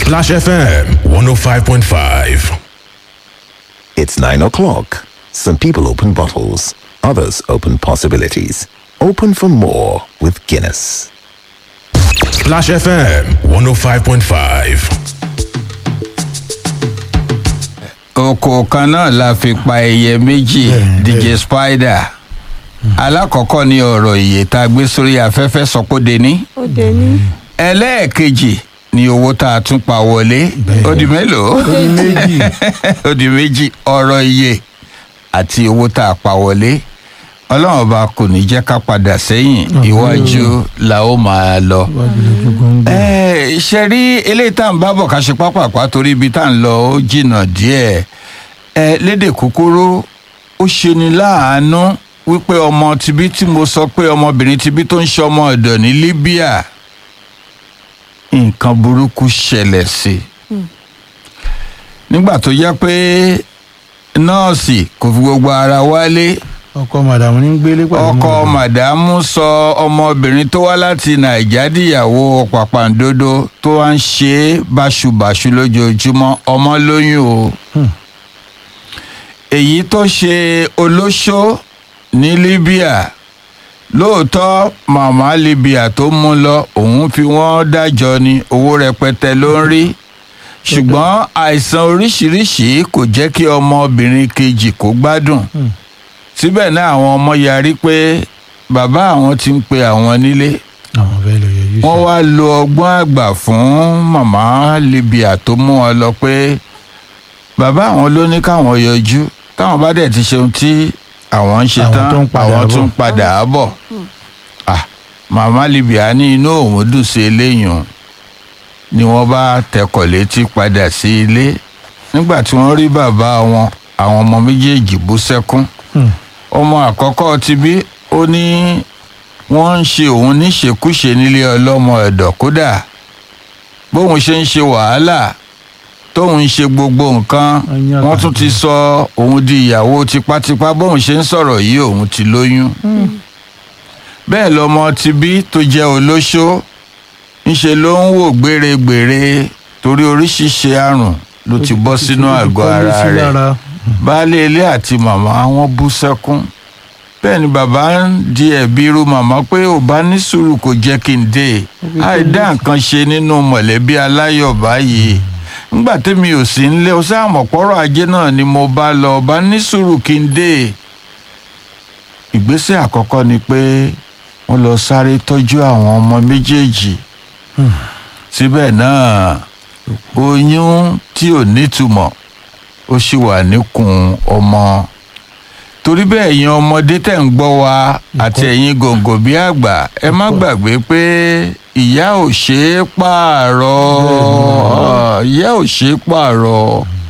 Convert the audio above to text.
Splash FM 105.5. It's 9 o'clock. Some people open bottles, others open possibilities. Open for more with Guinness. Splash FM 105.5. oko kan náà la fi pa ẹyẹ méjì dj spider alákọ̀ọ́kọ́ ni ọ̀rọ̀ ìyè tá a gbé sórí afẹ́fẹ́ sọpọ́dé ní ó dé ní. ẹlẹ́ẹ̀kejì ni owó tá a tún pa wọlé ó di mélòó ó di méjì ọ̀rọ̀ ìyè àti owó tá a pa wọlé ọlọ́run ọba kò ní jẹ́ ká padà sẹ́yìn iwájú la ó máa lọ ẹ ṣe rí eléyìí tá à ń bá bọ̀ ká ṣe pápápá torí ibi tá à ń lọ ó jìnnà díẹ̀ ẹ lédè kúkúrú ó ṣeni láàánú wípé ọmọ tibí tí mo sọ pé ọmọbìnrin tibí tó ń ṣe ọmọ ọ̀dọ̀ ní libya nǹkan burúkú ṣẹlẹ̀ sí i nígbà tó yẹ pé nọ́ọ̀sì kò fi gbogbo ara wálé ọkọ màdàmú ní gbélé pàdé ọkọ màdàmú sọ ọmọbìnrin tó wá láti nàìjà dìyàwó pàpàǹdodo tó wá ń ṣe é báṣubàṣu lójoojúmọ́ ọmọ lóyún o èyí tó ṣe olóṣó ní libya lóòótọ́ màmá libya tó mú lọ òun fi wọ́n dájọ́ ni owó rẹpẹtẹ ló ń rí ṣùgbọ́n àìsàn oríṣiríṣi kò jẹ́ kí ọmọbìnrin kejì kó gbádùn síbẹ̀ náà àwọn ọmọ yarí pé bàbá àwọn ti ń pe àwọn nílé àwọn fẹ́ lọ yẹjú wọ́n wá lo ọgbọ́n àgbà fún màmá libya tó mú wọn lọ pé bàbá àwọn ló ní káwọn yọjú táwọn bá dẹ̀ ti ṣe ohun tí àwọn ń ṣe Àwọn tán tó ń padà àwọn bọ̀. tún ń padà bọ̀ Ah, màmá libya ní inú òun dùn sí eléyìí o. ni wọ́n bá tẹkọ̀ létí padà sí ilé nígbà tí wọ́n rí bàbá wọn àwọn ọmọ méjèèjì bú sẹ́kún Hmm. ọmọ àkọ́kọ́ ti bí ó ní wọ́n ń ṣe òun níṣekúṣe nílé ọlọ́mọ ẹ̀dọ̀ kódà bóun ṣe ń ṣe wàhálà tóun ń ṣe gbogbo nǹkan Wọ́n yàn wọ́n tún ti sọ òun di ìyàwó tipátipá bóun ṣe ń sọ̀rọ̀ yìí òun ti lóyún bẹ́ẹ̀ lọmọ ti bí tó jẹ́ olóṣó ńṣe ló ń wò gbèrègbèrè torí oríṣiríṣi àrùn ló ti bọ́ sínú àgọ́ ara rẹ̀ baálé ilé àti màmá wọn bú sẹ́kún bẹ́ẹ̀ ni bàbá ń di ẹ̀bi irú màmá pé ò bá ní sùúrù kò jẹ́ kí n dé àìdá nǹkan ṣe nínú mọ̀lẹ́bí aláyọ̀ báyìí ńgbà tẹ́mi ò sí nílé o sáàmọ̀ pọ́rọ̀ ajé náà ni mo bá lọ bá ní sùúrù kí n dé ìgbésẹ̀ àkọ́kọ́ ni pé wọ́n lọ sáré tọ́jú àwọn ọmọ méjèèjì síbẹ̀ náà oyún tí ò nítumọ̀ ó sì wà níkùn ọmọ torí bẹ́ẹ̀ ẹ̀yin ọmọdé tẹ̀ ń gbọ́ wa àti ẹ̀yin gòǹgò bí àgbà ẹ má gbàgbé pé ìyá ò ṣeé pààrọ̀ ìyá ò ṣeé pààrọ̀